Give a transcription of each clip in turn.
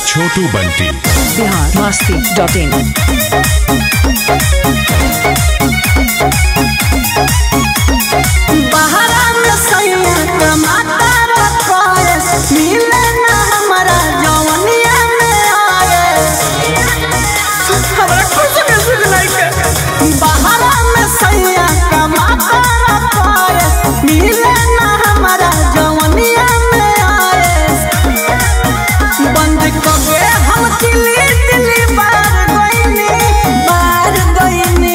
Chhotu Bunty Bihar Masti dot in बहरा में सैया कमाता रखोए मिले ना हमारा जवनिया में आए हमरा कुछ के सुख नहीं के बहरा में सैया कमाता रखोए मिले ना हमारा जवनिया में आए बंद कगे हम दिल्ली दिल्ली बार गईनी बार गईनी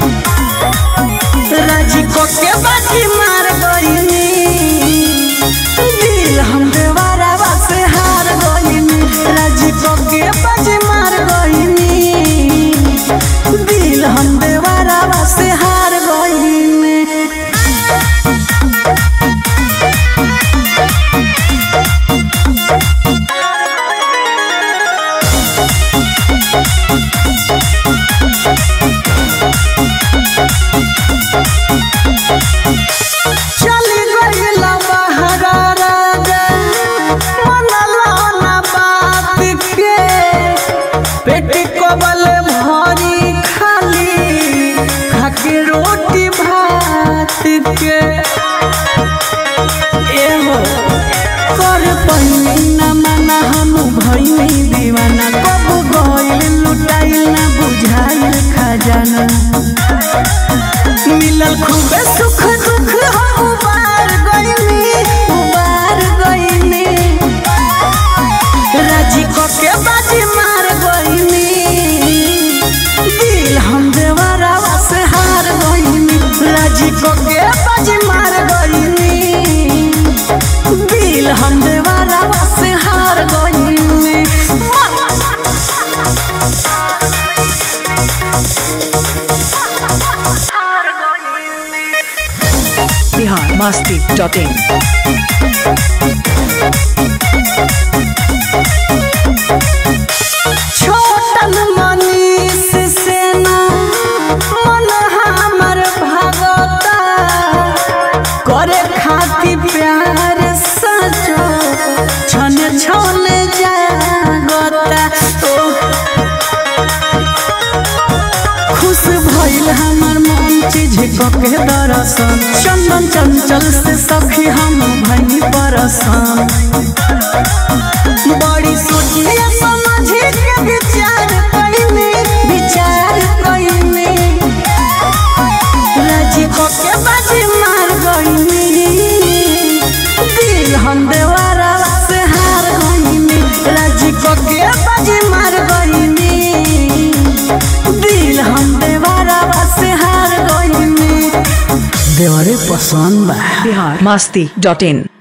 राजी को के बाजी मार गईनी दिल हम देवारा से हार गईनी राजी को के बाजी मार गईनी दिल हम देवारा से हार गईनी चली गईला बहरा राजा मनला ना बात के पेट कबल भरी खाली खाके रोटी भात के एहो कर पहिनी ना माना हम भइनी दीवाना कब गइल लुटाइल ना बुझाइल खजाना मिलल खूबे सुख दुख हम उबार गईनी उबार गईनी राजी को के बाजी मार गईनी दिल हम देवरावा से हार गईनी राजी को के बाजी मार गईनी दिल हम देवरावा से हार गईनी बिहार मस्ती डॉट इन छोटन मनीष सेना मन हमर भागता करे खातिर प्यार सचो छन छन जागता ओ खुश भइल हमर मन चीज के दरसन चंदन चंचल से सखी हम भइनी परसन बड़ी सोचिए समझी के विचार कइनी विचार कइनी राजी को के बाजी मार गइनी दिल हम देवारा से हार गइनी राजी को के बाजी मार गइनी दिल हम देवारा से हार गइनी देवरे पसंद बा बिहार मस्ती डॉट इन